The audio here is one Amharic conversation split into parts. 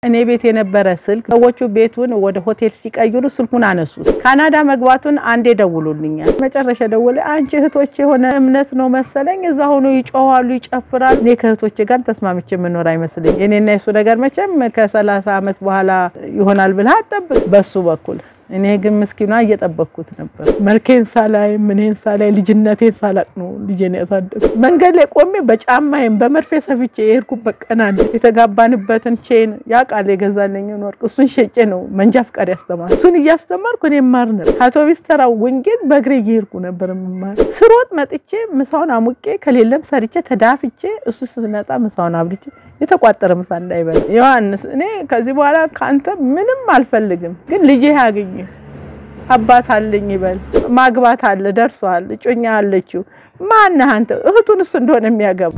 እኔ ቤት የነበረ ስልክ ሰዎቹ ቤቱን ወደ ሆቴል ሲቀይሩ ስልኩን አነሱት። ካናዳ መግባቱን አንዴ ደውሉልኛል። መጨረሻ ደውል አንቺ እህቶች የሆነ እምነት ነው መሰለኝ እዛ ሆኖ ይጮኋሉ፣ ይጨፍራሉ። እኔ ከእህቶች ጋር ተስማምቼ የምኖር አይመስለኝ። እኔና የሱ ነገር መቼም ከሰላሳ ዓመት በኋላ ይሆናል ብለህ አጠብቅ በሱ በኩል እኔ ግን ምስኪኗ እየጠበቅኩት ነበር። መልኬን ሳላይ ምኔን ሳላይ ልጅነቴን ሳላቅ ነው ልጄን ያሳደግ መንገድ ላይ ቆሜ በጫማዬም በመርፌ ሰፍቼ የሄድኩበት ቀን አለ። የተጋባንበትን ቼን ያ ቃል የገዛልኝን ወርቅ እሱን ሸጬ ነው መንጃ ፍቃድ ያስተማር እሱን እያስተማርኩ እኔ ማር ነበር። አውቶቢስ ተራው ወንጌል በእግሬ እየሄድኩ ነበር የምማር። ስሮጥ መጥቼ ምሳውን አሙቄ ከሌለም ሰርቼ ተዳፍቼ እሱ ስትመጣ ምሳውን አብልቼ የተቋጠረ ምሳ እንዳይበላ ዮሐንስ፣ እኔ ከዚህ በኋላ ከአንተ ምንም አልፈልግም፣ ግን ልጄ ያገኝ አባት አለኝ ይበል። ማግባት አለ ደርሷል፣ እጮኛ አለችው። ማነህ አንተ? እህቱን እሱ እንደሆነ የሚያገባ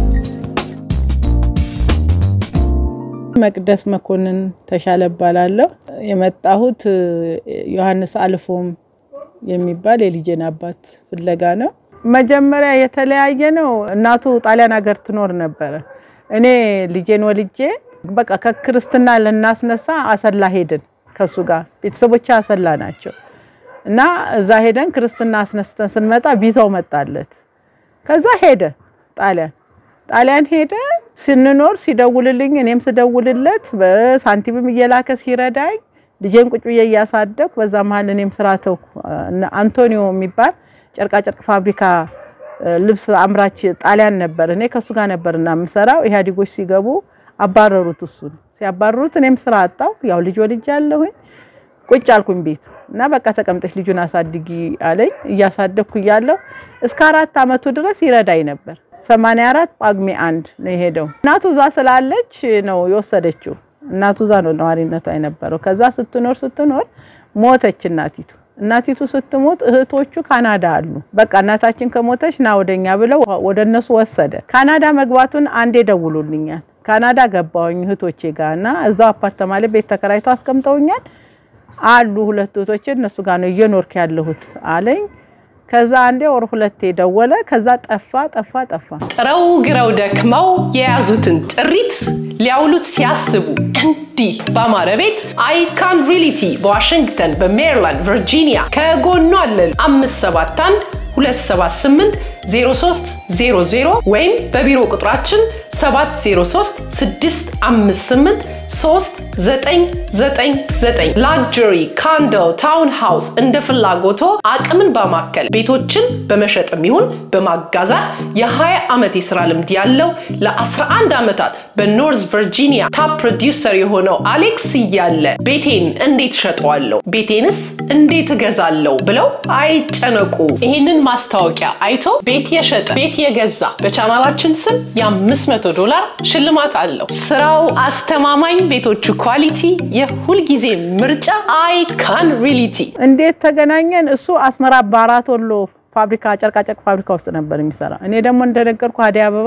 መቅደስ መኮንን ተሻለ እባላለሁ። የመጣሁት ዮሐንስ አልፎም የሚባል የልጄን አባት ፍለጋ ነው። መጀመሪያ የተለያየ ነው። እናቱ ጣሊያን ሀገር ትኖር ነበረ። እኔ ልጄን ወልጄ በቃ ከክርስትና ልናስነሳ አሰላ ሄድን ከሱ ጋር ቤተሰቦች አሰላ ናቸው እና እዛ ሄደን ክርስትና አስነስተን ስንመጣ ቪዛው መጣለት። ከዛ ሄደ ጣሊያን ጣሊያን ሄደ ስንኖር ሲደውልልኝ እኔም ስደውልለት በሳንቲምም እየላከ ሲረዳኝ ልጄን ቁጭ ብዬ እያሳደኩ በዛ መሀል እኔም ስራ ተውኩ። አንቶኒዮ የሚባል ጨርቃጨርቅ ፋብሪካ ልብስ አምራች ጣሊያን ነበር። እኔ ከሱ ጋር ነበርና የምሰራው። ኢህአዴጎች ሲገቡ አባረሩት። እሱን ሲያባረሩት እኔም ስራ አጣው። ያው ልጅ ወልጅ ያለሁኝ ቁጭ አልኩኝ ቤት እና በቃ ተቀምጠሽ ልጁን አሳድጊ አለኝ። እያሳደግኩ እያለሁ እስከ አራት አመቱ ድረስ ይረዳኝ ነበር። ሰማንያ አራት ጳጉሜ አንድ ነው የሄደው። እናቱ እዛ ስላለች ነው የወሰደችው። እናቱ እዛ ነው ነዋሪነቷ የነበረው። ከዛ ስትኖር ስትኖር ሞተች እናቲቱ። እናቲቱ ስትሞት እህቶቹ ካናዳ አሉ። በቃ እናታችን ከሞተች ና ወደኛ ብለው ወደ እነሱ ወሰደ። ካናዳ መግባቱን አንዴ ደውሉልኛል። ካናዳ ገባሁኝ እህቶቼ ጋር እና እዛው አፓርተማ ላይ ቤት ተከራይቶ አስቀምጠውኛል አሉ ሁለት እህቶቼ እነሱ ጋር ነው እየኖርክ ያለሁት አለኝ። ከዛ አንዴ ወር ሁለቴ ደወለ። ከዛ ጠፋ ጠፋ ጠፋ። ጥረው ግረው ደክመው የያዙትን ጥሪት ሊያውሉት ሲያስቡ እንዲህ በአማረ ቤት አይካን ሪሊቲ በዋሽንግተን በሜሪላንድ ቨርጂኒያ ከጎኗ አለን 571 278 0300 ወይም በቢሮ ቁጥራችን 703 658 3999 ላግጀሪ ካንዶ ታውን ሃውስ እንደ ፍላጎቶ አቅምን በማከል ቤቶችን በመሸጥም ይሁን በማጋዛት የ20 ዓመት የስራ ልምድ ያለው ለ11 ዓመታት በኖርዝ ቨርጂኒያ ታፕ ፕሮዲውሰር የሆነው አሌክስ እያለ ቤቴን እንዴት እሸጠዋለሁ፣ ቤቴንስ እንዴት እገዛለሁ ብለው አይጨነቁ። ይህንን ማስታወቂያ አይቶ ቤት የሸጠ ቤት የገዛ በቻናላችን ስም የ500 ዶላር ሽልማት አለው። ስራው አስተማማኝ፣ ቤቶቹ ኳሊቲ፣ የሁልጊዜ ምርጫ አይካን ሪሊቲ። እንዴት ተገናኘን? እሱ አስመራ በአራት ወሎ ፋብሪካ ጨርቃጨርቅ ፋብሪካ ውስጥ ነበር የሚሰራ። እኔ ደግሞ እንደነገርኩ አደይ አበባ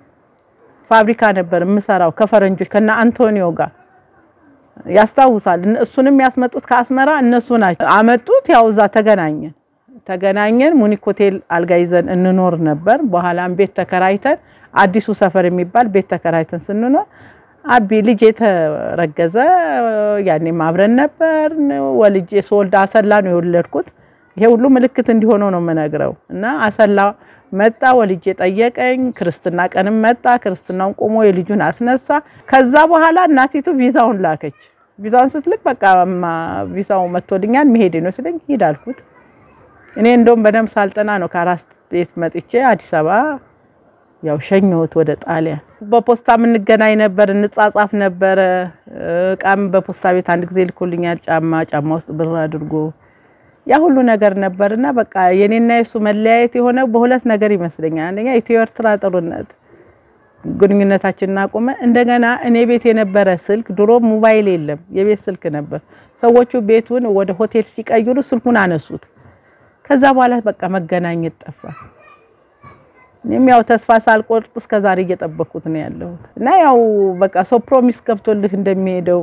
ፋብሪካ ነበር የምሰራው ከፈረንጆች ከነ አንቶኒዮ ጋር ያስታውሳል። እሱንም ያስመጡት ከአስመራ እነሱ ናቸው አመጡት። ያው እዛ ተገናኘን ተገናኘን ሙኒክ ሆቴል አልጋ ይዘን እንኖር ነበር። በኋላም ቤት ተከራይተን አዲሱ ሰፈር የሚባል ቤት ተከራይተን ስንኖር አቢ ልጅ የተረገዘ ያኔም አብረን ነበር። ወልጄ ስወልድ አሰላ ነው የወለድኩት። ይሄ ሁሉ ምልክት እንዲሆነው ነው የምነግረው እና አሰላ መጣ ወልጄ ጠየቀኝ። ክርስትና ቀንም መጣ። ክርስትናውን ቆሞ የልጁን አስነሳ። ከዛ በኋላ እናቲቱ ቪዛውን ላከች። ቪዛውን ስትልክ በቃ ቪዛው መጥቶልኛል መሄዴ ነው ስለኝ ሂድ አልኩት። እኔ እንደውም በደንብ ሳልጠና ነው ከአራስ ቤት መጥቼ አዲስ አበባ ያው ሸኘሁት ወደ ጣሊያን። በፖስታ የምንገናኝ ነበር፣ እንጻጻፍ ነበረ። እቃም በፖስታ ቤት አንድ ጊዜ ልኮልኛል፣ ጫማ ጫማ ውስጥ ብር አድርጎ ያ ሁሉ ነገር ነበርና በቃ የኔና የሱ መለያየት የሆነ በሁለት ነገር ይመስለኛል። አንደኛ ኢትዮ ኤርትራ ጦርነት ግንኙነታችንን አቆመ። እንደገና እኔ ቤት የነበረ ስልክ ድሮ ሞባይል የለም፣ የቤት ስልክ ነበር። ሰዎቹ ቤቱን ወደ ሆቴል ሲቀይሩ ስልኩን አነሱት። ከዛ በኋላ በቃ መገናኘት ጠፋ። እኔም ያው ተስፋ ሳልቆርጥ እስከ ዛሬ እየጠበኩት ነው ያለሁት እና ያው በቃ ሰው ፕሮሚስ ገብቶልህ እንደሚሄደው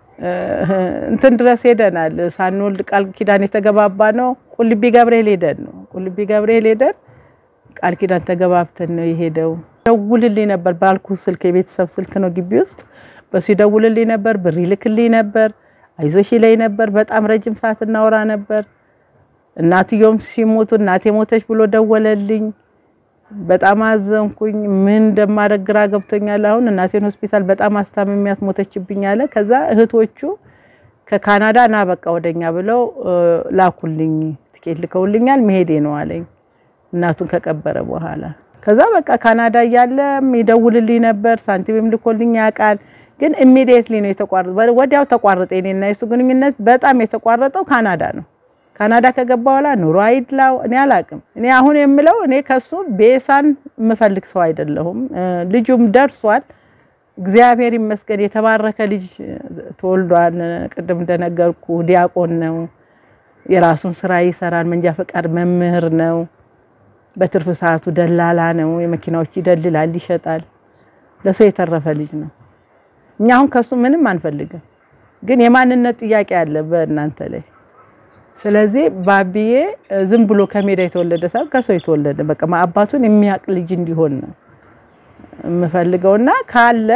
እንትን ድረስ ሄደናል። ሳንወልድ ቃል ኪዳን የተገባባ ነው። ቁልቢ ገብርኤል ሄደን ነው ቁልቢ ገብርኤል ሄደን ቃል ኪዳን ተገባብተን ነው የሄደው። ደውልልኝ ነበር ባልኩ ስልክ የቤተሰብ ስልክ ነው ግቢ ውስጥ በሱ ይደውልልኝ ነበር፣ ብር ይልክልኝ ነበር፣ አይዞሽ ይለኝ ነበር። በጣም ረጅም ሰዓት እናወራ ነበር። እናትዮም ሲሞቱ እናቴ ሞተች ብሎ ደወለልኝ። በጣም አዘንኩኝ። ምን እንደማደርግ ግራ ገብቶኛል። አሁን እናቴን ሆስፒታል በጣም አስታምሚያት ሞተችብኝ አለ። ከዛ እህቶቹ ከካናዳ ና በቃ ወደኛ ብለው ላኩልኝ። ትኬት ልከውልኛል። መሄዴ ነው አለኝ እናቱን ከቀበረ በኋላ። ከዛ በቃ ካናዳ እያለ ይደውልልኝ ነበር። ሳንቲምም ልኮልኝ ያውቃል። ግን ኢሚዲየትሊ ነው የተቋረጠ። ወዲያው ተቋረጠ። እኔና የሱ ግንኙነት በጣም የተቋረጠው ካናዳ ነው። ካናዳ ከገባ በኋላ ኑሮ አይድላው እኔ አላቅም። እኔ አሁን የምለው እኔ ከሱ ቤሳን የምፈልግ ሰው አይደለሁም። ልጁም ደርሷል። እግዚአብሔር ይመስገን የተባረከ ልጅ ተወልዷል። ቅድም እንደነገርኩ ዲያቆን ነው። የራሱን ስራ ይሰራል። መንጃ ፈቃድ መምህር ነው። በትርፍ ሰዓቱ ደላላ ነው። የመኪናዎች ይደልላል፣ ይሸጣል። ለሰው የተረፈ ልጅ ነው። እኛ አሁን ከሱ ምንም አንፈልግም፣ ግን የማንነት ጥያቄ አለ በእናንተ ላይ። ስለዚህ ባቢዬ ዝም ብሎ ከሜዳ የተወለደ ሳይሆን ከሰው የተወለደ በቃ አባቱን የሚያውቅ ልጅ እንዲሆን ነው የምፈልገውና ካለ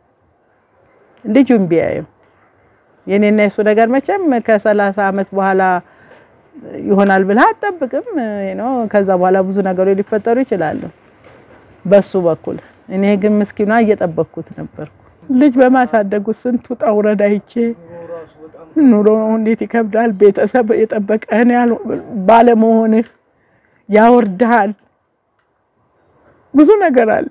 ልጁን ቢያየው የኔና የሱ ነገር መቼም ከሰላሳ ዓመት በኋላ ይሆናል ብለህ አትጠብቅም ነው። ከዛ በኋላ ብዙ ነገሮች ሊፈጠሩ ይችላሉ በሱ በኩል። እኔ ግን ምስኪኗ እየጠበቅኩት ነበርኩ። ልጅ በማሳደጉ ስንት ውጣ ውረድ አይቼ ኑሮ እንዴት ይከብዳል። ቤተሰብ የጠበቀህን ያህል ባለመሆንህ ያወርድሃል። ብዙ ነገር አለ።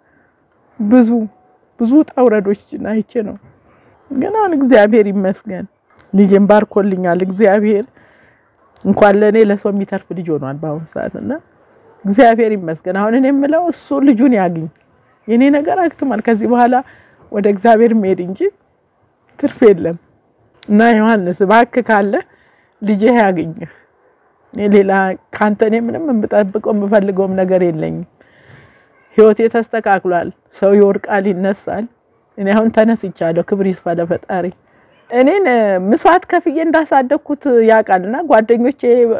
ብዙ ብዙ ውጣ ውረዶችን አይቼ ነው። ግን አሁን እግዚአብሔር ይመስገን ልጅን ባርኮልኛል። እግዚአብሔር እንኳን ለእኔ ለሰው የሚተርፍ ልጅ ሆኗል በአሁኑ ሰዓት እና እግዚአብሔር ይመስገን። አሁን እኔ የምለው እሱ ልጁን ያግኝ። የኔ ነገር አክትሟል። ከዚህ በኋላ ወደ እግዚአብሔር መሄድ እንጂ ትርፍ የለም እና ዮሐንስ እባክህ ካለ ልጄ ያግኝህ። እኔ ሌላ ካንተ እኔ ምንም የምጠብቀው የምፈልገውም ነገር የለኝም። ህይወቴ ተስተካክሏል። ሰው ይወድቃል፣ ይነሳል። እኔ አሁን ተነስቻለሁ። ክብር ይስፋ ለፈጣሪ። እኔን ምስዋዕት ከፍዬ እንዳሳደግኩት ያውቃልና ጓደኞቼ፣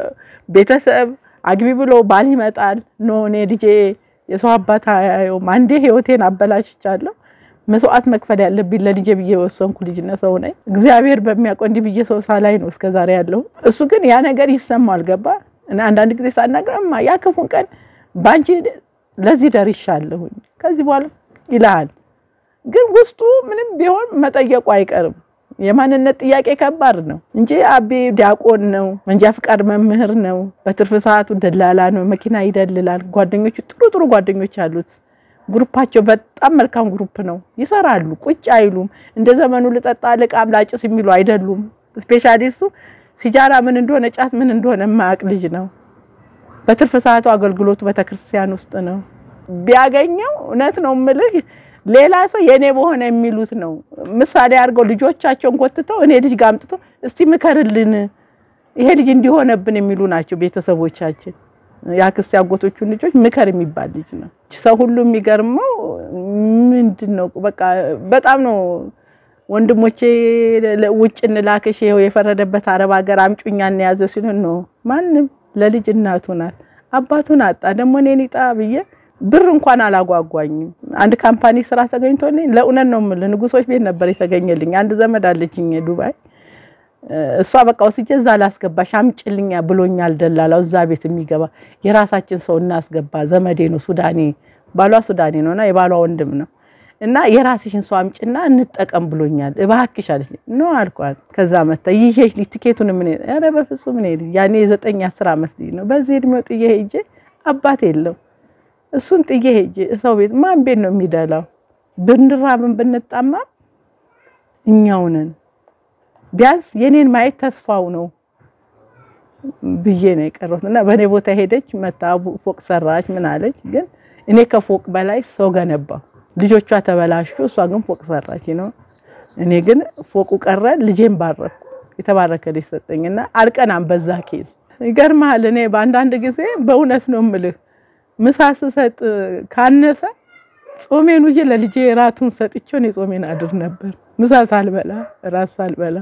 ቤተሰብ አግቢ ብሎ ባል ይመጣል። ኖ እኔ ልጄ የሰው አባት አያየውም። አንዴ ህይወቴን አበላሽቻለሁ። መስዋዕት መክፈል ያለብኝ ለልጄ ብዬ የወሰንኩ ልጅና ሰው ነኝ። እግዚአብሔር በሚያውቀው እንዲህ ብዬ ሰው ሳላይ ነው እስከዛሬ ያለው። እሱ ግን ያ ነገር ይሰማል። ገባ እና አንዳንድ ጊዜ ሳናገርማ ያ ክፉን ቀን ባንቺ ለዚህ ደርሻለሁኝ ከዚህ በኋላ ይልሃል። ግን ውስጡ ምንም ቢሆን መጠየቁ አይቀርም። የማንነት ጥያቄ ከባድ ነው እንጂ አቤ ዲያቆን ነው፣ መንጃ ፍቃድ መምህር ነው፣ በትርፍ ሰዓቱ ደላላ ነው፣ መኪና ይደልላል። ጓደኞቹ ጥሩ ጥሩ ጓደኞች አሉት። ግሩፓቸው በጣም መልካም ግሩፕ ነው። ይሰራሉ፣ ቁጭ አይሉም። እንደ ዘመኑ ልጠጣ ልቃም ላጭስ የሚሉ አይደሉም። ስፔሻሊስቱ ሲጃራ ምን እንደሆነ ጫት ምን እንደሆነ የማያውቅ ልጅ ነው። በትርፍ ሰዓቱ አገልግሎቱ ቤተክርስቲያን ውስጥ ነው። ቢያገኘው እውነት ነው የምልህ ሌላ ሰው የኔ በሆነ የሚሉት ነው። ምሳሌ አድርገው ልጆቻቸውን ኮትተው እኔ ልጅ ጋር አምጥተው እስቲ ምከርልን ይሄ ልጅ እንዲሆነብን የሚሉ ናቸው ቤተሰቦቻችን። የአክስት ያጎቶቹን ልጆች ምከር የሚባል ልጅ ነው። ሰው ሁሉ የሚገርመው ምንድን ነው በቃ በጣም ነው። ወንድሞቼ ውጭ እንላክሽ ይኸው የፈረደበት አረብ ሀገር አምጩኛ እንያዘው ሲሉ ነው ማንም ለልጅ እናቱ ናት። አባቱን አጣ ደግሞ እኔን ይጣ ብዬ ብር እንኳን አላጓጓኝም። አንድ ካምፓኒ ስራ ተገኝቶልኝ ለእውነት ነው የምልህ ንጉሶች ቤት ነበር የተገኘልኝ። አንድ ዘመድ አለችኝ ዱባይ። እሷ በቃ ወስጄ እዛ ላስገባሽ አምጭልኛ ብሎኛል ደላላው። እዛ ቤት የሚገባ የራሳችን ሰው እናስገባ፣ ዘመዴ ነው ሱዳኔ፣ ባሏ ሱዳኔ ነውና የባሏ ወንድም ነው እና የራስሽን ሰው አምጭና እንጠቀም ብሎኛል እባክሽ አለች። ኖ አልኳት። ከዛ መታ ይዤሽ ልጅ ትኬቱን ምን ኧረ በፍጹም እኔ ያኔ የዘጠኝ አስር ዓመት ልጅ ነው። በዚህ እድሜው ጥዬ ሄጄ አባት የለው እሱን ጥዬ ሄጄ ሰው ቤት ማን ቤት ነው የሚደላው? ብንራብን ብንጣማ እኛው ነን። ቢያንስ የኔን ማየት ተስፋው ነው ብዬ ነው የቀረሁት እና በእኔ ቦታ ሄደች መታ ፎቅ ሰራች ምን አለች። ግን እኔ ከፎቅ በላይ ሰው ገነባው። ልጆቿ ተበላሹ፣ እሷ ግን ፎቅ ሰራች ነው። እኔ ግን ፎቁ ቀረ፣ ልጄን ባረኩ። የተባረከ ልጅ ሰጠኝና አልቀናም በዛ ኬዝ። ይገርምሃል እኔ በአንዳንድ ጊዜ በእውነት ነው የምልህ ምሳ ስሰጥ ካነሰ ጾሜን ውዬ ለልጄ ራቱን ሰጥቼው እኔ ጾሜን አድር ነበር። ምሳ ሳልበላ ራት ሳልበላ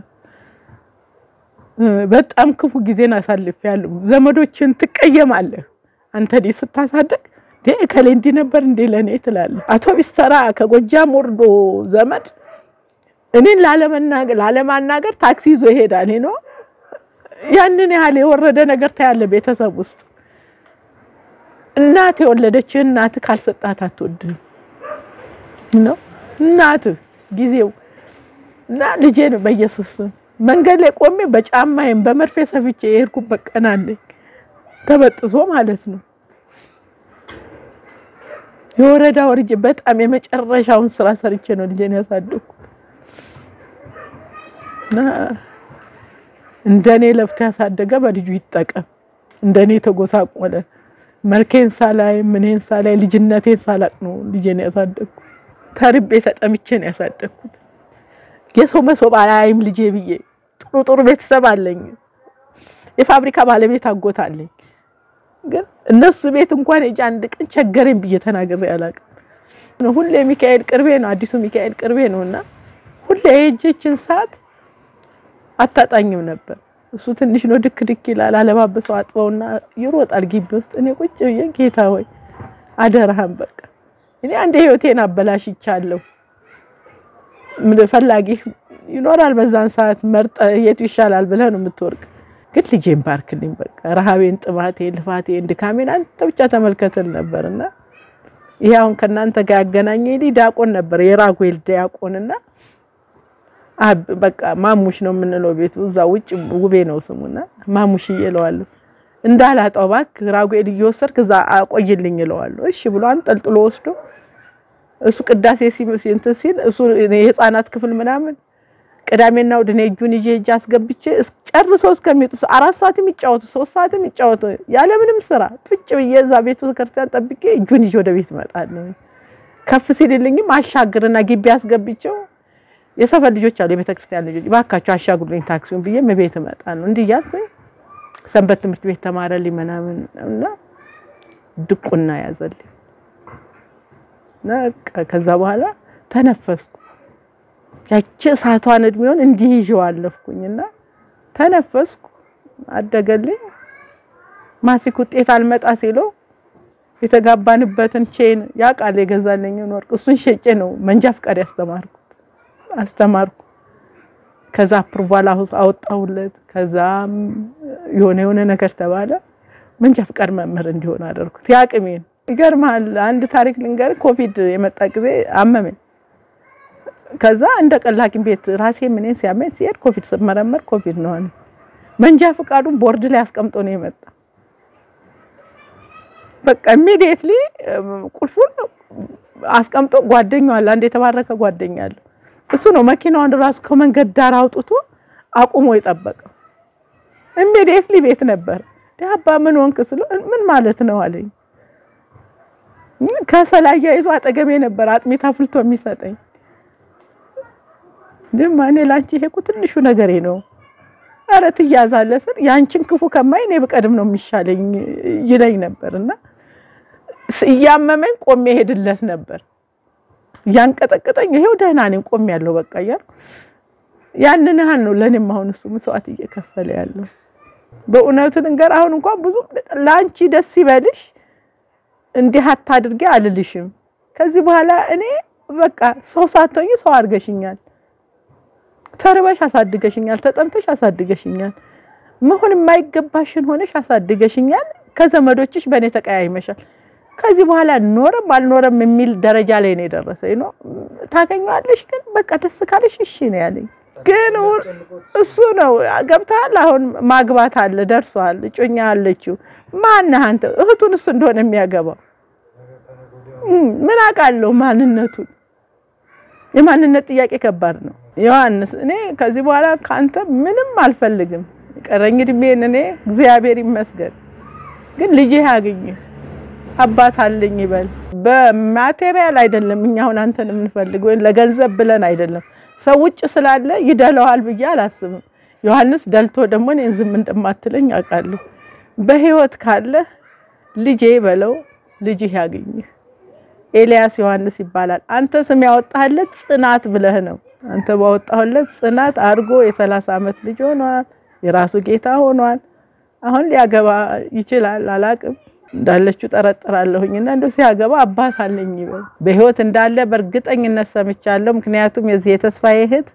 በጣም ክፉ ጊዜን አሳልፌያለሁ። ዘመዶችን ትቀየማለህ አንተ ልጅ ስታሳደግ እከሌ እንዲህ ነበር እንዴ ለእኔ ትላለህ። አውቶቢስ ተራ ከጎጃም ወርዶ ዘመድ እኔን ላለመናገር ላለማናገር ታክሲ ይዞ ይሄዳል ነው ያንን ያህል የወረደ ነገር ታያለ ቤተሰብ ውስጥ እናት የወለደችህ እናት ካልሰጣት አትወድህም ነው እናት ጊዜው እና ልጄን በኢየሱስ መንገድ ላይ ቆሜ በጫማዬም በመርፌ ሰፍቼ የሄድኩበት ቀን አለኝ ተበጥሶ ማለት ነው የወረዳ ወርጄ በጣም የመጨረሻውን ስራ ሰርቼ ነው ልጄን ያሳደግኩት እና እንደኔ ለፍቶ ያሳደገ በልጁ ይጠቀም እንደኔ የተጎሳቆለ መልኬን ሳላይ ምኔን ሳላይ ልጅነቴን ሳላቅ ነው ልጄን ያሳደግኩት ተርቤ ተጠምቼ ነው ያሳደግኩት የሰው መሶብ አያይም ልጄ ብዬ ጥሩ ጥሩ ቤተሰብ አለኝ የፋብሪካ ባለቤት አጎት አለኝ ግን እነሱ ቤት እንኳን ሄጄ አንድ ቀን ቸገረኝ ብዬ ተናግሬ አላውቅም ሁሌ ሚካኤል ቅርቤ ነው አዲሱ ሚካኤል ቅርቤ ነውና ሁሌ ሄጄችን ሰዓት አታጣኝም ነበር እሱ ትንሽ ነው ድክ ድክ ይላል አለባበሰው አጥበውና ይሮጣል ግቢ ውስጥ እኔ ቁጭ ብዬ ጌታ ሆይ አደራህን በቃ እኔ አንድ ህይወቴን አበላሽቻለሁ ምን ፈላጊ ይኖራል በዛን ሰዓት መርጠ የቱ ይሻላል ብለህ ነው የምትወርቅ ግን ልጄን ባርክልኝ በቃ ረሃቤን ጥማቴን ልፋቴን ድካሜን አንተ ብቻ ተመልከተል ነበርና ይሄ አሁን ከእናንተ ጋር ያገናኘኝ ዲያቆን ነበር የራጉኤል ዲያቆንና በቃ ማሙሽ ነው የምንለው ቤቱ እዛ ውጭ ውቤ ነው ስሙና ማሙሽ እየለዋለሁ እንዳላጣው እባክህ ራጉኤል እየወሰድክ እዛ አቆይልኝ እለዋለሁ እሺ ብሎ አንጠልጥሎ ወስዶ እሱ ቅዳሴ እንትን ሲል እሱ የህፃናት ክፍል ምናምን ቅዳሜና እሑድ እኔ እጁን ይዤ እጅ አስገብቼ ጨርሶ እስከሚወጡ አራት ሰዓት የሚጫወቱ ሶስት ሰዓት የሚጫወቱ ያለምንም ስራ ቁጭ ብዬ እዛ ቤተ ክርስቲያን ጠብቄ እጁን ይዤ ወደ ቤት እመጣለሁ። ከፍ ሲልልኝም አሻግርና ግቢ አስገብቼው የሰፈር ልጆች አሉ፣ የቤተ ክርስቲያን ልጆች እባካቸው አሻግሩልኝ ታክሲውን ብዬ ቤት እመጣለሁ። እንዲህ እያልኩኝ ሰንበት ትምህርት ቤት ተማረልኝ ምናምን እና ድቁና ያዘልኝ እና ከዛ በኋላ ተነፈስኩ። ያቺ እሳቷን እድሜውን እንዲህ ይዤው አለፍኩኝና ተነፈስኩ። አደገልኝ። ማሲክ ውጤት አልመጣ ሲለው የተጋባንበትን ቼን ያ ቃል የገዛልኝን ወርቅ እሱን ሸጬ ነው መንጃ ፍቃድ ያስተማርኩት አስተማርኩ። ከዛ አፕሩቫል አወጣሁለት። ከዛ የሆነ የሆነ ነገር ተባለ። መንጃ ፍቃድ መምህር እንዲሆን አደረኩት። ያቅሜን ይገርማል። አንድ ታሪክ ልንገር። ኮቪድ የመጣ ጊዜ አመመኝ። ከዛ እንደ ቀላቂም ቤት ራሴ ምንን ሲያመኝ ሲሄድ ኮቪድ ስመረመር ኮቪድ ነው አለ። መንጃ ፍቃዱን ቦርድ ላይ አስቀምጦ ነው የመጣ። በቃ ኢሚዲየትሊ ቁልፉን አስቀምጦ ጓደኛው አለ፣ አንድ የተባረከ ጓደኛ አለ። እሱ ነው መኪናውን ራሱ ከመንገድ ዳር አውጥቶ አቁሞ የጠበቀው። ኢሚዲየትሊ ቤት ነበር። አባ ምን ወንክ ስለው ምን ማለት ነው አለኝ። ከሰላያ ይዞ አጠገቤ ነበር አጥሚት አፍልቶ የሚሰጠኝ ድማ እኔ ላንቺ ይሄ እኮ ትንሹ ነገሬ ነው። ኧረ ትያዛለህ ስል ያንቺን ክፉ ከማይ እኔ ብቀድም ነው የሚሻለኝ ይለኝ ነበርና እያመመኝ ቆሜ ሄድለት ነበር። እያንቀጠቀጠኝ ይሄው ደህና ነኝ ቆሜ ያለው በቃ እያልኩ ያንን ያህል ነው ለእኔም አሁን እሱ መስዋዕት እየከፈለ ያለው። በእውነቱ ልንገር አሁን እንኳን ብዙ ለአንቺ ደስ ይበልሽ እንዲህ አታድርጊ አልልሽም። ከዚህ በኋላ እኔ በቃ ሰው ሳትሆኝ ሰው አድርገሽኛል። ተርበሽ አሳድገሽኛል። ተጠምተሽ አሳድገሽኛል። መሆን የማይገባሽን ሆነሽ አሳድገሽኛል። ከዘመዶችሽ በእኔ ተቀያይመሻል። ከዚህ በኋላ ኖረም አልኖረም የሚል ደረጃ ላይ ነው የደረሰኝ። ነው ታገኘዋለሽ፣ ግን በቃ ደስ ካለሽ እሺ ነው ያለኝ። ግን እሱ ነው ገብተሃል። አሁን ማግባት አለ ደርሷል። እጮኛ አለችው። ማነህ አንተ? እህቱን እሱ እንደሆነ የሚያገባው ምን አውቃለሁ ማንነቱን። የማንነት ጥያቄ ከባድ ነው። ዮሐንስ እኔ ከዚህ በኋላ ከአንተ ምንም አልፈልግም። ቀረኝ እድሜን እኔ እግዚአብሔር ይመስገን። ግን ልጄ ያገኝ አባት አለኝ ይበል። በማቴሪያል አይደለም እኛ አሁን አንተን የምንፈልገው ወይም ለገንዘብ ብለን አይደለም። ሰው ውጭ ስላለ ይደለዋል ብዬ አላስብም። ዮሐንስ ደልቶ ደግሞ እኔን ዝም እንደማትለኝ አውቃለሁ። በህይወት ካለ ልጄ በለው ልጅህ ያገኝህ። ኤልያስ ዮሐንስ ይባላል። አንተ ስም ያወጣህለት ጽናት ብለህ ነው። አንተ ባወጣህለት ጽናት አድርጎ የሰላሳ ዓመት ልጅ ሆኗል። የራሱ ጌታ ሆኗል። አሁን ሊያገባ ይችላል። አላቅም እንዳለችው ጠረጥራለሁኝና እንደው ሲያገባ አባት አለኝ ይበል። በህይወት እንዳለ በእርግጠኝነት ሰምቻለሁ። ምክንያቱም የዚህ የተስፋዬ እህት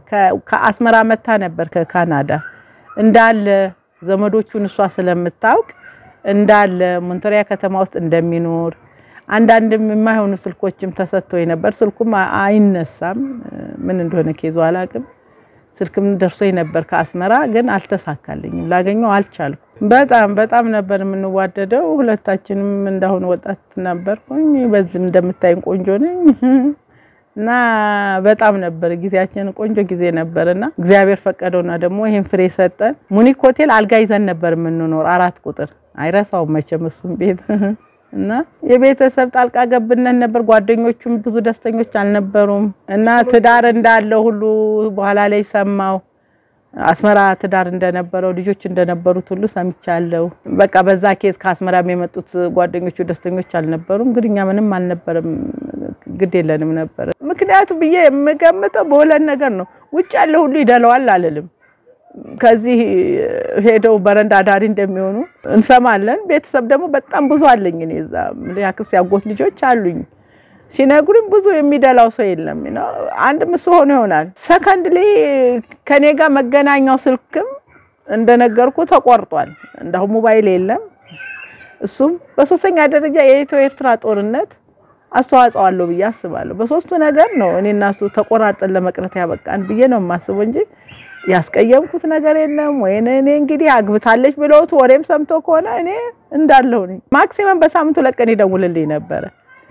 ከአስመራ መታ ነበር ከካናዳ እንዳለ ዘመዶቹን እሷ ስለምታውቅ እንዳለ ሞንቶሪያ ከተማ ውስጥ እንደሚኖር አንዳንድም የማይሆኑ ስልኮችም ተሰጥቶኝ ነበር። ስልኩም አይነሳም፣ ምን እንደሆነ ኬዞ አላቅም። ስልክም ደርሶኝ ነበር ከአስመራ ግን አልተሳካልኝም፣ ላገኘው አልቻልኩም። በጣም በጣም ነበር የምንዋደደው። ሁለታችንም እንዳሁን ወጣት ነበርኩኝ፣ በዚህም እንደምታይን ቆንጆ ነኝ እና በጣም ነበር ጊዜያችን ቆንጆ ጊዜ ነበርና እግዚአብሔር ፈቀደውና ደግሞ ይሄን ፍሬ ሰጠን። ሙኒክ ሆቴል አልጋ ይዘን ነበር የምንኖር አራት ቁጥር አይረሳውም መቼም እሱም ቤት እና የቤተሰብ ጣልቃ ገብነት ነበር። ጓደኞቹም ብዙ ደስተኞች አልነበሩም እና ትዳር እንዳለው ሁሉ በኋላ ላይ ሰማው። አስመራ ትዳር እንደነበረው ልጆች እንደነበሩት ሁሉ ሰምቻለሁ። በቃ በዛ ኬዝ ከአስመራም የመጡት ጓደኞቹ ደስተኞች አልነበሩም። ግን እኛ ምንም አልነበረም፣ ግድ የለንም ነበር። ምክንያቱ ብዬ የምገምተው በሁለት ነገር ነው። ውጭ ያለ ሁሉ ይደለዋል አልልም ከዚህ ሄደው በረንዳ ዳሪ እንደሚሆኑ እንሰማለን። ቤተሰብ ደግሞ በጣም ብዙ አለኝ። እኔ እዛ ያክስ ያጎት ልጆች አሉኝ። ሲነግሩኝ ብዙ የሚደላው ሰው የለም። አንድ ምስ ሆኖ ይሆናል። ሰከንድሊ ከኔ ጋር መገናኛው ስልክም እንደነገርኩ ተቆርጧል። እንዳሁን ሞባይል የለም። እሱም በሶስተኛ ደረጃ የኢትዮ ኤርትራ ጦርነት አስተዋጽኦ አለው ብዬ አስባለሁ። በሶስቱ ነገር ነው እኔ እና እሱ ተቆራርጠን ለመቅረት ያበቃን ብዬ ነው የማስበው እንጂ ያስቀየምኩት ነገር የለም። ወይ እኔ እንግዲህ አግብታለች ብለውት ወሬም ሰምቶ ከሆነ እኔ እንዳለሁ ነኝ። ማክሲመም በሳምንቱ ለቀን ይደውልልኝ ነበረ።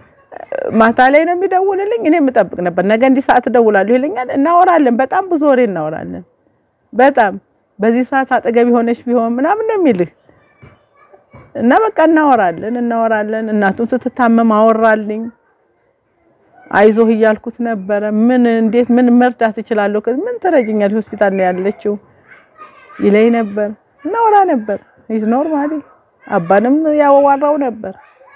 ማታ ላይ ነው የሚደውልልኝ። እኔ የምጠብቅ ነበር። ነገ እንዲህ ሰዓት እደውላለሁ ይለኛል። እናወራለን፣ በጣም ብዙ ወሬ እናወራለን። በጣም በዚህ ሰዓት አጠገብ የሆነች ቢሆን ምናምን ነው የሚልህ እና በቃ እናወራለን እናወራለን። እናቱን ስትታመም አወራልኝ። አይዞህ እያልኩት ነበረ። ምን እንዴት ምን መርዳት እችላለሁ? ምን ትረጅኛል? ሆስፒታል ነው ያለችው ይለኝ ነበር። እናወራ ነበር። ይዝ ኖርማሊ አባንም ያዋራው ነበር።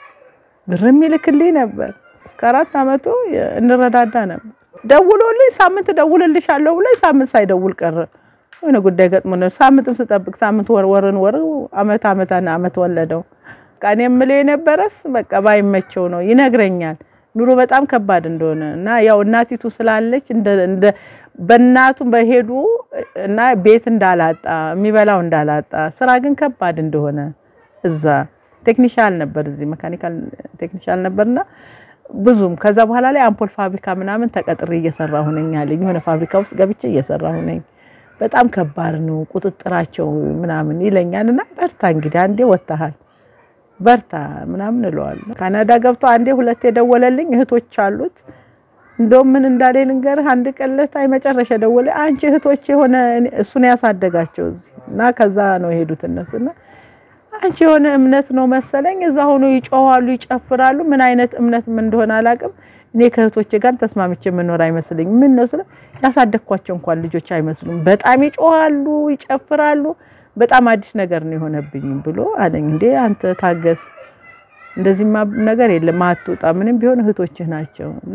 ብርም ይልክልኝ ነበር። እስከ አራት አመቱ እንረዳዳ ነበር። ደውሎልኝ ሳምንት ደውልልሻለሁ ብሎ ሳምንት ሳይደውል ቀረ። የሆነ ጉዳይ ገጥሞ ነው። ሳምንትም ስጠብቅ ሳምንት ወር ወርን ወር አመት አመት አመት ወለደው። በቃ እኔ የምለው የነበረስ በቃ ባይመቸው ነው ይነግረኛል ኑሮ በጣም ከባድ እንደሆነ እና ያው እናቲቱ ስላለች እንደ በእናቱ በሄዱ እና ቤት እንዳላጣ የሚበላው እንዳላጣ ስራ ግን ከባድ እንደሆነ እዛ ቴክኒሻል ነበር፣ እዚህ መካኒካል ቴክኒሻል ነበርና ብዙም ከዛ በኋላ ላይ አምፖል ፋብሪካ ምናምን ተቀጥሬ እየሰራሁ ነኝ አለኝ። የሆነ ፋብሪካ ውስጥ ገብቼ እየሰራሁ ነኝ። በጣም ከባድ ነው ቁጥጥራቸው ምናምን ይለኛል። እና በርታ እንግዲህ አንዴ ወጥተሃል በርታ ምናምን እለዋለሁ። ካናዳ ገብቶ አንዴ ሁለቴ የደወለልኝ እህቶች አሉት። እንደውም ምን እንዳለ ልንገርህ። አንድ ቀን ዕለት አይ መጨረሻ ደወለ። አንቺ እህቶች የሆነ እሱን ያሳደጋቸው እዚህ እና ከዛ ነው የሄዱት እነሱና አንቺ የሆነ እምነት ነው መሰለኝ እዛ ሆኖ ይጮዋሉ፣ ይጨፍራሉ። ምን አይነት እምነት ምን እንደሆነ አላውቅም። እኔ ከእህቶቼ ጋር ተስማምቼ የምኖር አይመስልኝ። ምን ነው ስለ ያሳደግኳቸው እንኳን ልጆች አይመስሉም። በጣም ይጮዋሉ፣ ይጨፍራሉ። በጣም አዲስ ነገር ነው የሆነብኝ ብሎ አለኝ። እንዴ አንተ ታገስ፣ እንደዚህማ ነገር የለም አትውጣ፣ ምንም ቢሆን እህቶችህ ናቸው እና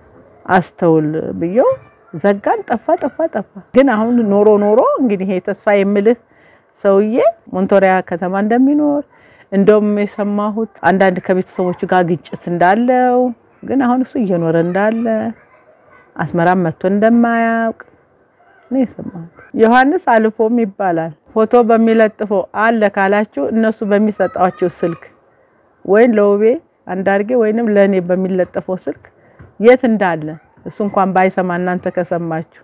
አስተውል ብየው ዘጋን። ጠፋ ጠፋ ጠፋ። ግን አሁን ኖሮ ኖሮ እንግዲህ ይሄ ተስፋ የምልህ ሰውዬ ሞንቶሪያ ከተማ እንደሚኖር እንደውም የሰማሁት አንዳንድ ከቤተሰቦቹ ጋር ግጭት እንዳለው ግን አሁን እሱ እየኖረ እንዳለ አስመራም መጥቶ እንደማያውቅ ነው የሰማሁት። ዮሐንስ አልፎም ይባላል። ፎቶ በሚለጥፈው አለ ካላችሁ እነሱ በሚሰጣቸው ስልክ ወይም ለውቤ አንዳርጌ ወይንም ለእኔ በሚለጠፈው ስልክ የት እንዳለ እሱ እንኳን ባይሰማ እናንተ ከሰማችሁ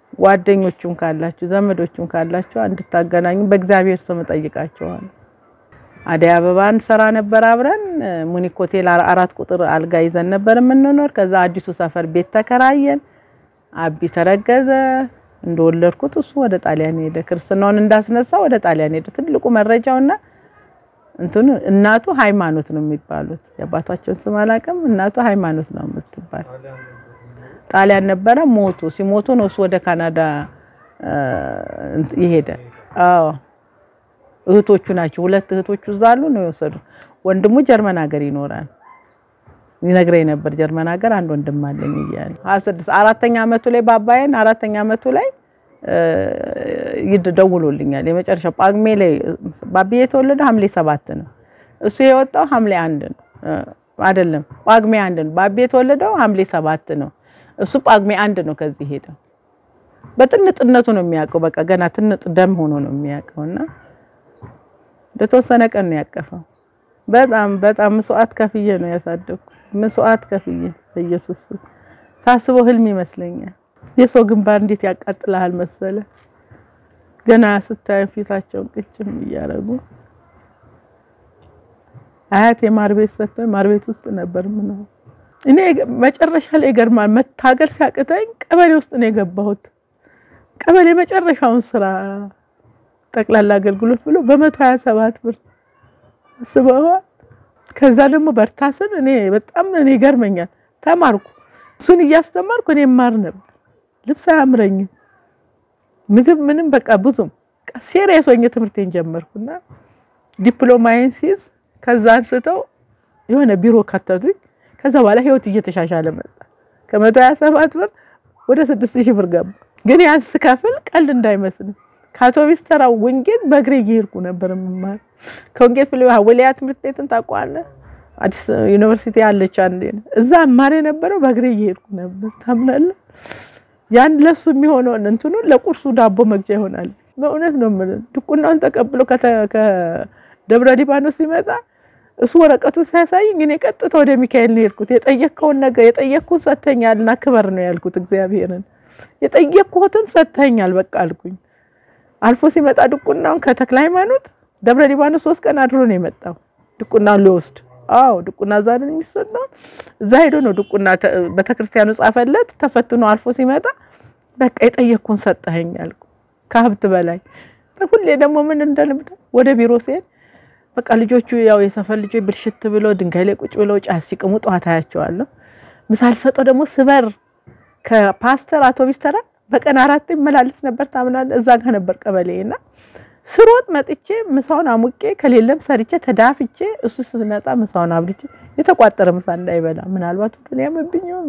ጓደኞቹም ካላችሁ ዘመዶቹም ካላችሁ እንድታገናኙ በእግዚአብሔር ስም እጠይቃችኋለሁ። አደይ አበባን ሰራ ነበር አብረን ሙኒክ ሆቴል አራት ቁጥር አልጋ ይዘን ነበር የምንኖር። ከዛ አዲሱ ሰፈር ቤት ተከራየን። አቢ ተረገዘ። እንደወለድኩት እሱ ወደ ጣሊያን ሄደ። ክርስትናውን እንዳስነሳ ወደ ጣሊያን ሄደ። ትልቁ መረጃውና እንትኑ እናቱ ሃይማኖት ነው የሚባሉት። የአባታቸውን ስም አላውቅም። እናቱ ሃይማኖት ነው የምትባል ጣሊያን ነበረ። ሞቱ። ሲሞቱ ነው እሱ ወደ ካናዳ ይሄደ። አዎ እህቶቹ ናቸው። ሁለት እህቶቹ እዛ አሉ ነው የወሰዱ። ወንድሙ ጀርመን ሀገር ይኖራል። ይነግረኝ ነበር ጀርመን ሀገር አንድ ወንድም አለኝ እያለ ስድስት አራተኛ አመቱ ላይ ባባዬን አራተኛ አመቱ ላይ ይደውሉልኛል። የመጨረሻ ጳጉሜ ላይ ባቢዬ የተወለደው ሐምሌ ሰባት ነው። እሱ የወጣው ሐምሌ አንድ ነው አይደለም፣ ጳጉሜ አንድ ነው። ባቢ የተወለደው ሐምሌ ሰባት ነው። እሱ ጳጉሜ አንድ ነው ከዚህ ሄደው በጥንጥነቱ ነው የሚያውቀው። በቃ ገና ትንጥ ደም ሆኖ ነው የሚያውቀው እና ለተወሰነ ቀን ነው ያቀፈው። በጣም በጣም መስዋዕት ከፍዬ ነው ያሳደግኩ። መስዋዕት ከፍዬ በኢየሱስ ሳስበው ህልም ይመስለኛል። የሰው ግንባር እንዴት ያቃጥልሃል መሰለ። ገና ስታዩ ፊታቸውን ቅጭም እያደረጉ አያት የማር ቤት ሰጥቶኝ ማር ቤት ውስጥ ነበር ምነው እኔ መጨረሻ ላይ ይገርማል። መታገል ሲያቅተኝ ቀበሌ ውስጥ ነው የገባሁት። ቀበሌ መጨረሻውን ስራ ጠቅላላ አገልግሎት ብሎ በመቶ ሀያ ሰባት ብር ስበዋል። ከዛ ደግሞ በርታ ስል እኔ በጣም እኔ ይገርመኛል። ተማርኩ። እሱን እያስተማርኩ እኔ ማር ነበር። ልብስ አያምረኝም፣ ምግብ ምንም በቃ ብዙም ሴሪየስ ሆኜ ትምህርቴን ጀመርኩና ዲፕሎማዬን ሲይዝ ከዛ አንስተው የሆነ ቢሮ ከተቱኝ። ከዛ በኋላ ህይወት እየተሻሻለ መጣ። ከመቶ ሀያ ሰባት ብር ወደ ስድስት ሺህ ብር ገባ። ግን ያን ስከፍል ቀልድ እንዳይመስል ከአውቶቢስ ተራው ወንጌል በእግሬ እየሄድኩ ነበር የምማር። ከወንጌል ፍል ወልያ ትምህርት ቤትን ታውቀዋለህ? አዲስ ዩኒቨርሲቲ ያለች አንዴ እዛ እማር የነበረው በእግሬ እየሄድኩ ነበር። ታምናለህ? ያን ለሱ የሚሆነውን እንትኑን ለቁርሱ ዳቦ መግዣ ይሆናል። በእውነት ነው የምልህ። ድቁናውን ተቀብሎ ከደብረ ሊባኖስ ሲመጣ እሱ ወረቀቱ ሲያሳይኝ እኔ ቀጥታ ወደ ሚካኤል ነው የሄድኩት። የጠየቅከውን ነገር የጠየቅኩን ሰጥተኛል እና ክበር ነው ያልኩት። እግዚአብሔርን የጠየቅኩትን ሰጥተኛል በቃ አልኩኝ። አልፎ ሲመጣ ድቁናውን ከተክለ ሃይማኖት ደብረ ሊባኖስ ሶስት ቀን አድሮ ነው የመጣው ድቁናውን ሊወስድ። አዎ ድቁና እዛ ነው የሚሰጠው። እዛ ሄዶ ነው ድቁና ቤተክርስቲያኑ ጻፈለት። ተፈትኖ አልፎ ሲመጣ በቃ የጠየቅኩን ሰጠኸኝ አልኩ። ከሀብት በላይ ሁሌ ደግሞ ምን እንደልምድ ወደ ቢሮ ሲሄድ በቃ ልጆቹ ያው የሰፈር ልጆች ብልሽት ብለው ድንጋይ ላይ ቁጭ ብለው ጫት ሲቅሙ ጠዋት አያቸዋለሁ። ምሳል ሰጠው ደግሞ ስበር ከፓስተር አውቶቢስ ተራ በቀን አራት ይመላለስ ነበር። ታምናለህ? እዛ ጋር ነበር ቀበሌ እና ስሮጥ መጥቼ ምሳውን አሙቄ ከሌለም ሰርቼ ተዳፍቼ እሱ ስትመጣ ምሳውን አብልቼ የተቋጠረ ምሳ እንዳይበላ ምናልባት ሁሉን ያመብኝው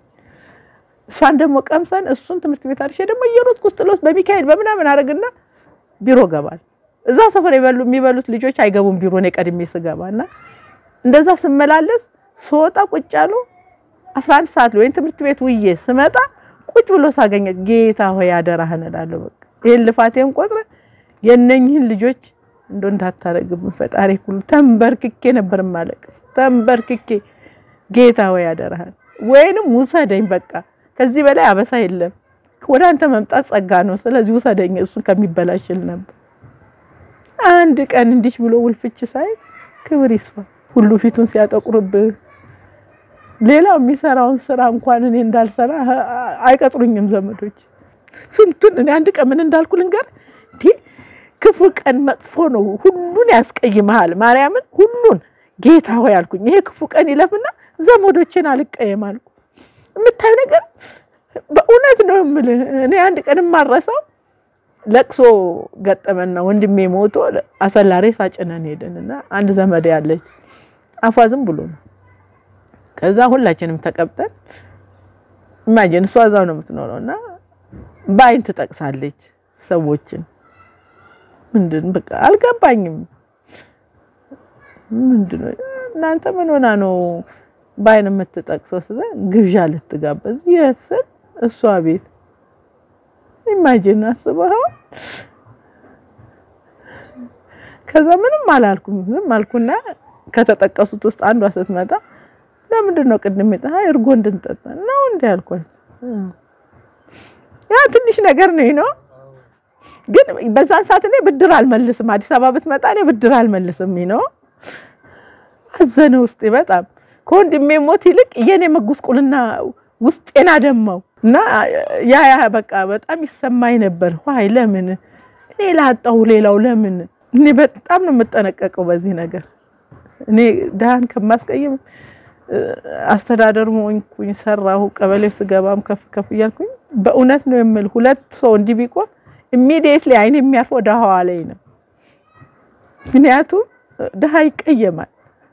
እሷን ደግሞ ቀምሰን እሱን ትምህርት ቤት አድርሼ ደግሞ እየሮጥኩ ውስጥ ለውስጥ በሚካኤል በምናምን አደርግና ቢሮ ገባል። እዛ ሰፈር የበሉ የሚበሉት ልጆች አይገቡም ቢሮ እኔ ቀድሜ ስገባ እና እንደዛ ስመላለስ ስወጣ ቁጭ ያሉ 11 ሰዓት ላይ ወይም ትምህርት ቤት ውዬ ስመጣ ቁጭ ብሎ ሳገኘ ጌታ ሆይ አደራህን እላለሁ። በቃ ይሄን ልፋቴን ቆጥረ የነኝህን ልጆች እንዶ እንዳታረግብ ፈጣሪ ሁሉ ተንበርክኬ ነበር ማለቅስ። ተንበርክኬ ጌታ ሆይ አደራህን ወይንም ውሰደኝ፣ በቃ ከዚህ በላይ አበሳ የለም። ወደ አንተ መምጣት ጸጋ ነው። ስለዚህ ውሰደኝ፣ እሱን ከሚበላሽል ነበር። አንድ ቀን እንዲች ብሎ ውልፍች ሳይ ክብር ይስፋ ሁሉ ፊቱን ሲያጠቁርብህ ሌላው የሚሰራውን ስራ እንኳን እኔ እንዳልሰራ አይቀጥሩኝም ዘመዶች። ስንቱን እኔ አንድ ቀን ምን እንዳልኩ ልንገር። እንዲህ ክፉ ቀን መጥፎ ነው፣ ሁሉን ያስቀይመሃል። ማርያምን ሁሉን ጌታ ሆይ አልኩኝ። ይሄ ክፉ ቀን ይለፍና ዘመዶቼን አልቀየም አልኩ። የምታዩ ነገር በእውነት ነው የምልህ። እኔ አንድ ቀን የማረሳው ለቅሶ ገጠመና ወንድሜ ሞቶ አሰላሬ ሳጭነን ሄድንና አንድ ዘመድ ያለች አፏ ዝም ብሎ ነው ከዛ ሁላችንም ተቀብጠን ኢማጂን እሷ እዛው ነው የምትኖረው እና በአይን ትጠቅሳለች ሰዎችን። ምንድን በቃ አልገባኝም። ምንድን ነው እናንተ ምን ሆና ነው በአይን የምትጠቅሰው? ስለ ግብዣ ልትጋበዝ የስል እሷ ቤት ኢማጂን አስበኸው። ከዛ ምንም አላልኩም፣ ዝም አልኩና ከተጠቀሱት ውስጥ አንዷ ስትመጣ ለምንድን ነው ቅድም ይጣ እርጎ እንድንጠጣ ነው እንዴ አልኳት። ያ ትንሽ ነገር ነው ነው፣ ግን በዛን ሰዓት እኔ ብድር አልመልስም። አዲስ አበባ ብትመጣ እኔ ብድር አልመልስም ነው። አዘነ ውስጤ በጣም ከወንድሜ ሞት ይልቅ የኔ መጉስቁልና ውስጤን አደማው እና ያ ያ በቃ በጣም ይሰማኝ ነበር። ዋይ ለምን እኔ ላጣሁ ሌላው ለምን እኔ በጣም ነው የምጠነቀቀው በዚህ ነገር እኔ ድሃን ከማስቀይም አስተዳደር ሆንኩኝ ሰራሁ። ቀበሌ ስገባም ከፍ ከፍ እያልኩኝ በእውነት ነው የምል ሁለት ሰው እንዲህ ቢቆም ኢሚዲየትሊ አይን የሚያርፈው ድሃዋ ላይ ነው። ምክንያቱም ድሃ ይቀየማል።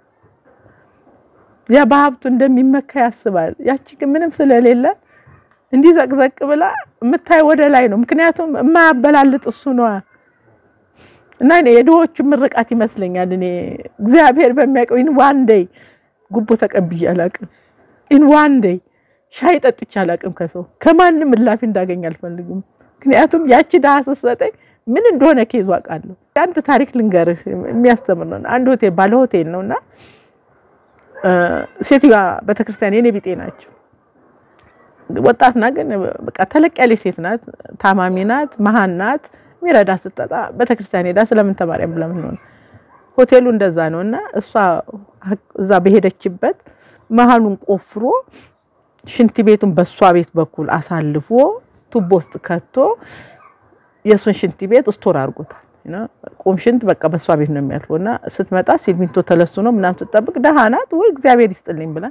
ያ በሀብቱ እንደሚመካ ያስባል። ያቺ ግን ምንም ስለሌለ እንዲህ ዘቅዘቅ ብላ የምታይ ወደ ላይ ነው። ምክንያቱም የማያበላልጥ እሱ ነዋ። እና የድሆቹ ምርቃት ይመስለኛል። እኔ እግዚአብሔር በሚያውቀው ኢን ዋን ዴይ ጉቦ ተቀብዬ አላቅም። ኢን ዋን ዴይ ሻይ ጠጥቼ አላቅም። ከሰው ከማንም እላፊ እንዳገኝ አልፈልግም። ምክንያቱም ያቺ ድሀ ስትሰጠኝ ምን እንደሆነ ኬዙ አውቃለሁ። አንድ ታሪክ ልንገርህ የሚያስተምር ነው። አንድ ሆቴል ባለ ሆቴል ነው እና ሴትዮዋ ቤተክርስቲያን የኔ ቢጤ ናቸው። ወጣት ናት፣ ግን በቃ ተለቅ ያለች ሴት ናት። ታማሚ ናት፣ መሀን ናት። የሚረዳ ስትጠጣ ቤተክርስቲያን ሄዳ ስለምን ተማሪያም ብለምን ሆነ ሆቴሉ እንደዛ ነው እና እሷ እዛ በሄደችበት መሀሉን ቆፍሮ ሽንት ቤቱን በእሷ ቤት በኩል አሳልፎ ቱቦ ውስጥ ከቶ የእሱን ሽንት ቤት ስቶር አድርጎታል። ቁም ሽንት በቃ በእሷ ቤት ነው የሚያልፈው እና ስትመጣ ሲሚንቶ ተለስኖ ምናምን ስትጠብቅ ደሃ ናት ወይ እግዚአብሔር ይስጥልኝ ብላ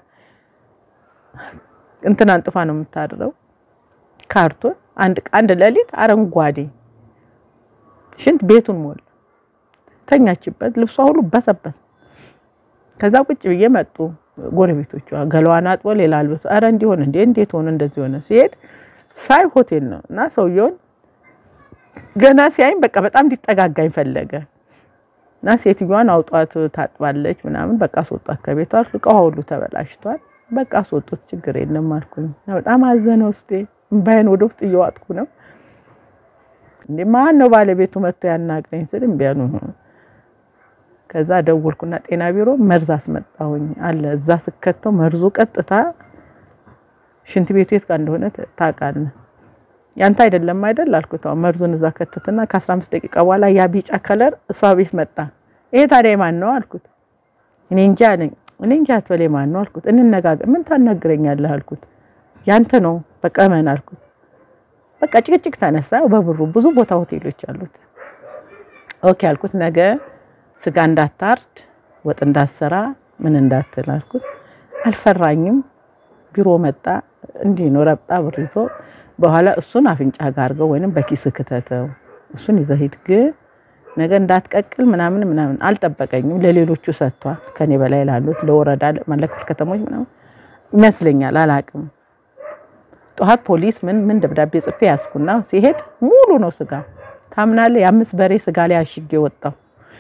እንትን አንጥፋ ነው የምታድረው። ካርቶን አንድ አንድ ሌሊት አረንጓዴ ሽንት ቤቱን ሞላ። ተኛችበት፣ ልብሷ ሁሉ በሰበሰ። ከዛ ቁጭ ብዬ መጡ ጎረቤቶቿ ገላዋን አጥቦ ሌላ አልብሶ፣ አረ እንዲሆን እንዴ እንዴት ሆነ እንደዚህ ሆነ? ሲሄድ ሳይ ሆቴል ነው እና ሰውየውን ገና ሲያይም በቃ በጣም እንዲጠጋጋኝ ፈለገ እና ሴትዮዋን አውጧት ታጥባለች ምናምን በቃ አስወጧት ከቤቷ። እቃዋ ሁሉ ተበላሽቷል። በቃ አስወጡት ችግር የለም አልኩኝ። በጣም አዘነ ውስጤ፣ እምባዬን ወደ ውስጥ እየዋጥኩ ነው። እንዴ ማን ነው ባለቤቱ መጥቶ ያናግረኝ ስል እምቢ አሉ። ከዛ ደወልኩና ጤና ቢሮ መርዝ አስመጣሁኝ አለ። እዛ ስከተው መርዙ ቀጥታ ሽንት ቤቱ የት ጋር እንደሆነ ታውቃለህ? ያንተ አይደለም አይደል አልኩት። መርዙን እዛ ከተትና ከ15 ደቂቃ በኋላ ያ ቢጫ ከለር እሷ ቤት መጣ። ይሄ ታዲያ ማን ነው አልኩት። እኔ እንጃ አለኝ። እኔ እንጃ አትበለኝ ማን ነው አልኩት። እንነጋገር። ምን ታናግረኛለህ አልኩት። ያንተ ነው በቃ እመን አልኩት። በቃ ጭቅጭቅ ተነሳ። በብሩ ብዙ ቦታ ሆቴሎች አሉት። ኦኬ አልኩት። ነገ ስጋ እንዳታርድ፣ ወጥ እንዳትሰራ፣ ምን እንዳትል አልኩት። አልፈራኝም። ቢሮ መጣ። እንዲህ ነው ረብጣ ብር ይዞ በኋላ እሱን አፍንጫ ጋር አድርገው ወይንም በኪስ ክተተው እሱን ይዘህ ሂድ፣ ግን ነገ እንዳትቀቅል ምናምን ምናምን። አልጠበቀኝም። ለሌሎቹ ሰጥቷል። ከኔ በላይ ላሉት ለወረዳ ለክፍለ ከተሞች ምናምን ይመስለኛል፣ አላቅም። ጠዋት ፖሊስ ምን ምን ደብዳቤ ጽፌ ያዝኩና ሲሄድ ሙሉ ነው ስጋ። ታምናለህ? የአምስት በሬ ስጋ ላይ አሽጌ ወጣው።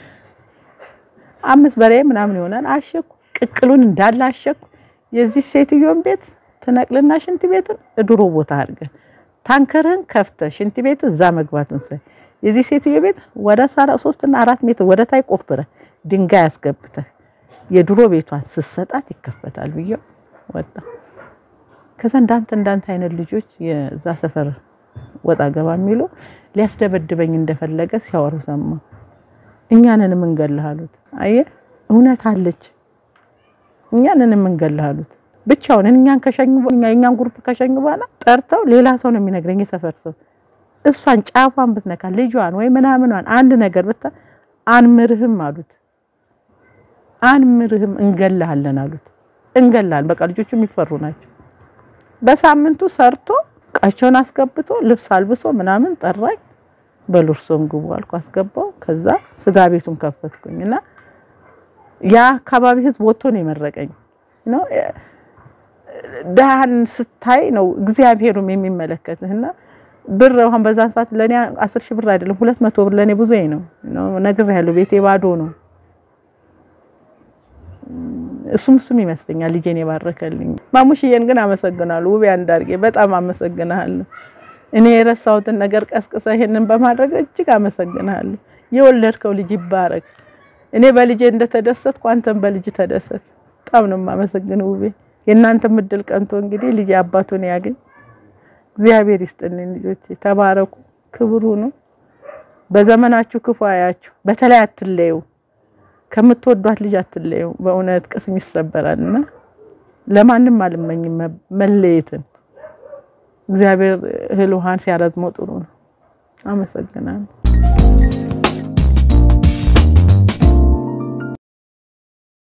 አምስት በሬ ምናምን ይሆናል አሸኩ። ቅቅሉን እንዳለ አሸኩ። የዚህ ሴትዮን ቤት ትነቅልና ሽንት ቤቱን ድሮ ቦታ አድርገን ታንከርህን ከፍተ ሽንት ቤት እዛ መግባቱን ሳይ የዚህ ሴትዮ ቤት ወደ ሶስት እና አራት ሜትር ወደ ታይ ቆፍረ ድንጋይ አስገብተህ የድሮ ቤቷን ስሰጣት ይከፈታል ብዬ ወጣ። ከዛ እንዳንተ እንዳንተ አይነት ልጆች የዛ ሰፈር ወጣ ገባ የሚሉ ሊያስደበድበኝ እንደፈለገ ሲያወሩ ሰማ። እኛንን የምንገልህ አሉት። አየህ እውነት አለች። እኛንን የምንገልህ አሉት። ብቻውን እኛን ከሸኙ እኛን ግሩፕ ከሸኙ በኋላ ጠርተው ሌላ ሰው ነው የሚነግረኝ፣ የሰፈር ሰው እሷን ጫፏን ብትነካ ልጇን ወይ ምናምኗን አንድ ነገር ብታ አንምርህም አሉት። አንምርህም እንገልሃለን አሉት። እንገላለን በቃ ልጆቹ የሚፈሩ ናቸው። በሳምንቱ ሰርቶ እቃቸውን አስገብቶ ልብስ አልብሶ ምናምን ጠራኝ። በሉርሶም ግቡ አልኩ፣ አስገባው። ከዛ ስጋ ቤቱን ከፈትኩኝ እና ያ አካባቢ ህዝብ ወጥቶ ነው የመረቀኝ ነው ደሃን ስታይ ነው እግዚአብሔሩም የሚመለከትህና ብር አሁን በዛን ሰዓት ለኔ አስር ሺህ ብር አይደለም ሁለት መቶ ብር ለኔ ብዙ ነው ነው ነግሬሃለሁ። ቤቴ ባዶ ነው። እሱም እሱም ይመስለኛል ልጄን የባረከልኝ። ማሙሽዬን ግን አመሰግናለሁ። ውቤ አንዳርጌ በጣም አመሰግናለሁ። እኔ የረሳሁትን ነገር ቀስቅሰ ይሄንን በማድረግ እጅግ አመሰግናለሁ። የወለድከው ልጅ ይባረክ። እኔ በልጄ እንደተደሰትኩ አንተም በልጅ ተደሰት። በጣም ነው የማመሰግነው ውቤ። የእናንተ ምድል ቀንቶ እንግዲህ ልጅ አባቱን ያገኝ። እግዚአብሔር ይስጥልኝ ልጆቼ፣ ተባረኩ፣ ክብሩ ነው። በዘመናችሁ ክፉ አያችሁ። በተለይ አትለዩ፣ ከምትወዷት ልጅ አትለዩ። በእውነት ቅስም ይሰበራልና ለማንም አልመኝም መለየትን። እግዚአብሔር እህል ውሃን ሲያረዝመው ጥሩ ነው። አመሰግናለሁ።